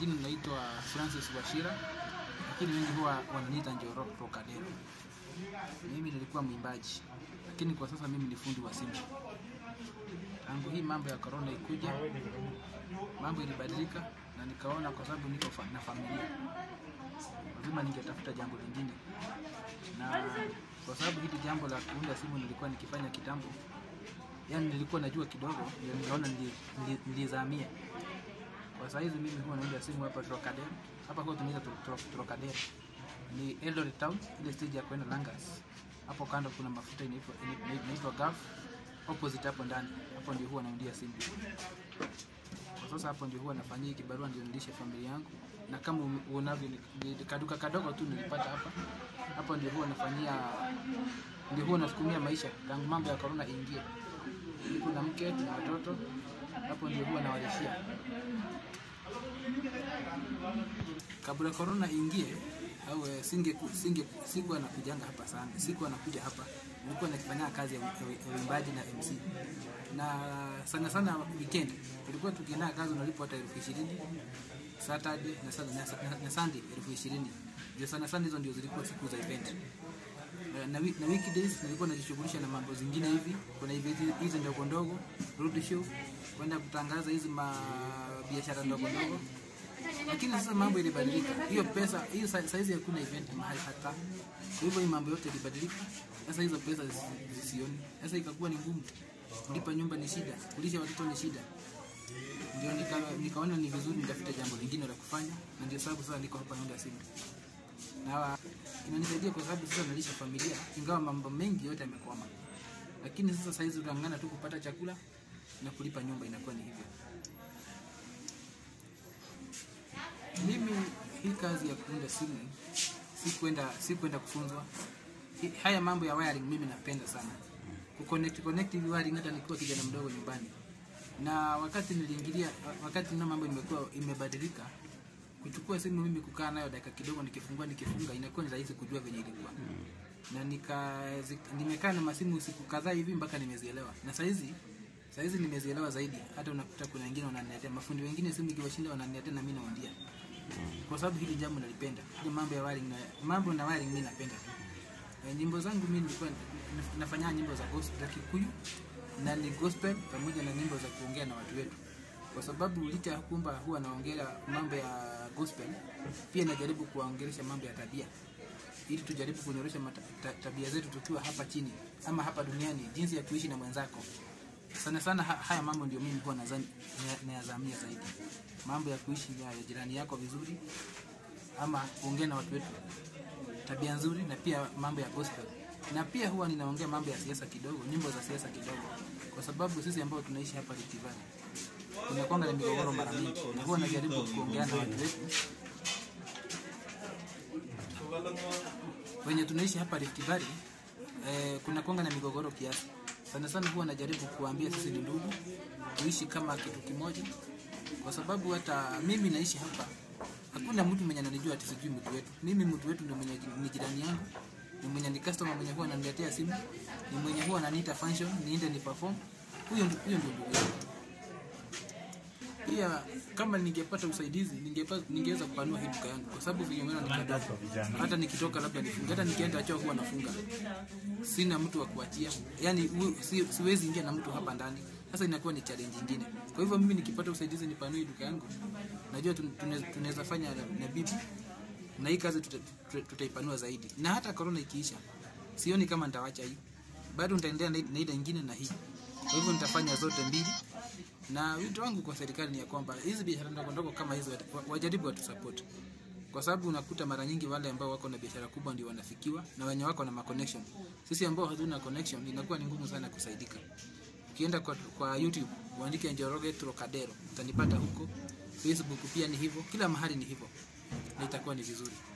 majina naitwa Francis Washira, lakini wengi huwa wananiita Njoro Rocadero. Mimi nilikuwa mwimbaji, lakini kwa sasa mimi ni fundi wa simu. Tangu hii mambo ya corona ikuja, mambo ilibadilika na nikaona kwa sababu niko fa na familia, lazima ningetafuta jambo lingine, na kwa sababu hili jambo la kuunda simu nilikuwa nikifanya kitambo, yani nilikuwa najua kidogo, ndio nikaona nili- nili- nilizamia kwa saa hizi mimi huwa naunda simu hapa Trocadero. Hapa kwa tunaita Tro- Tro- Trocadero. Ni Eldoret Town, ile stage ya kwenda Langas. Hapo kando kuna mafuta inaitwa ina- inaitwa Gulf. Opposite hapo ndani. Hapo ndio huwa naundia simu. Kwa sasa hapo ndio huwa nafanyia hii kibarua ndio nilishe familia yangu. Na kama ume- uonavyo ni- ni kaduka kadogo tu nilipata hapa. Hapo ndio huwa nafanyia ndio huwa nasukumia maisha tangu mambo ya corona iingie. Niko na mke na watoto. Hapo ndio huwa nawalishia kabla corona ingie au eh, singe singe sikuwa nakujanga hapa sana, sikuwa nakuja hapa, nilikuwa nakifanya kazi ya u- ya uimbaji na MC, na sana sana weekend tulikuwa tukienda kazi unalipwa hata elfu ishirini Saturday na, Sun- na, na, na Sunday elfu ishirini ndio sana sana, hizo ndio zilikuwa siku za event na, na, week- na weekdays nilikuwa najishughulisha na mambo zingine hivi. Kuna event hizi ndogo ndogo, road show, kwenda kutangaza hizi ma biashara ndogo ndogo, lakini sasa mambo ilibadilika. Hiyo pesa hiyo sa- saizi hakuna event mahali hata, kwa hivyo hii mambo yote ilibadilika. Sasa hizo pesa zisi- zisioni, sasa ikakuwa ni ngumu. Kulipa nyumba ni shida, kulisha watoto ni shida, ndio nika, nikaona ni vizuri nitafute jambo lingine la kufanya, na ndio sababu sasa niko hapa naunda simu na inanisaidia kwa sababu sasa nalisha familia, ingawa mambo mengi yote yamekwama, lakini sasa saizi utangana tu kupata chakula na kulipa nyumba, inakuwa ni hivyo. Mimi hii kazi ya kuunda simu si kwenda si kwenda kufunzwa. Hi- Haya mambo ya wiring mimi napenda sana kuconnect connect hivi wiring, hata nikiwa kijana mdogo nyumbani. Na wakati niliingilia, wakati na mambo imekuwa imebadilika, kuchukua simu mimi kukaa nayo dakika kidogo, nikifungua nikifunga, inakuwa ni rahisi kujua venye ilikuwa na nika zi- nimekaa na masimu siku kadhaa hivi mpaka nimezielewa, na saizi saizi nimezielewa zaidi. Hata unakuta kuna wengine wananiletea, mafundi wengine simu ikiwashinda wananiletea na mimi nawaambia, kwa sababu hili jambo nalipenda, ile mambo ya wiring na mambo na wiring mimi napenda. E, nyimbo zangu mimi nilikuwa naf- nafanya nyimbo za gospel za Kikuyu na ni gospel pamoja na nyimbo za kuongea na watu wetu, kwa sababu licha ya kwamba huwa naongea mambo ya gospel, pia najaribu kuwaongelesha mambo ya tabia ili tujaribu kunyorosha mata- ta- tabia zetu tukiwa hapa chini ama hapa duniani, jinsi ya kuishi na mwenzako. Sana sana ha, haya mambo ndio mimi huwa nazani- na- nayazamia zaidi, mambo ya kuishi na jirani yako vizuri, ama kuongea na watu wetu tabia nzuri, na pia mambo ya gospel, na pia huwa ninaongea mambo ya siasa kidogo, nyimbo za siasa kidogo, kwa sababu sisi ambao tunaishi hapa Rift Valley kunakwanga na migogoro mara mingi, na huwa najaribu kuongea na watu wetu wenye tunaishi hapa Rift Valley eh, kuna kwanga na migogoro kiasi. Sana sana huwa najaribu kuambia sisi ni ndugu, tuishi kama kitu kimoja, kwa sababu hata mimi naishi hapa, hakuna mtu mwenye ananijua ati sijui mtu wetu. Mimi mtu wetu ndio mwenye ni jirani yangu, ni mwenye ni customer mwenye huwa ananiletea simu, ni mwenye huwa ananiita function niende ni perform. Huyo ndio huyo ndio ndugu yangu. Pia kama ningepata usaidizi ningepata ningeweza kupanua hii duka yangu, kwa sababu vinyongana ni kadogo. Hata nikitoka labda nifunge, hata nikienda choo huwa nafunga, sina mtu wa kuachia, yani u- si, siwezi ingia na mtu hapa ndani. Sasa inakuwa ni challenge nyingine. Kwa hivyo mimi nikipata usaidizi nipanue hii duka yangu, najua tun- tune- tunaweza fanya na, na bibi na hii kazi tuta- tuta- tutaipanua zaidi, na hata corona ikiisha, sioni kama nitawacha hii, bado nitaendelea na na ile nyingine na hii. Kwa hivyo nitafanya zote mbili, na wito wangu kwa serikali ni ya kwamba hizi biashara ndogo ndogo kama hizi wat- wa- wajaribu watu support, kwa sababu unakuta mara nyingi wale ambao wako na biashara kubwa ndio wanafikiwa na wenye wako na ma connection. Sisi ambao hatuna connection inakuwa ni ngumu sana kusaidika. Ukienda kwa, kwa YouTube uandike Njoroge Trocadero utanipata huko. Facebook pia ni hivyo, kila mahali ni hivyo, na itakuwa ni vizuri.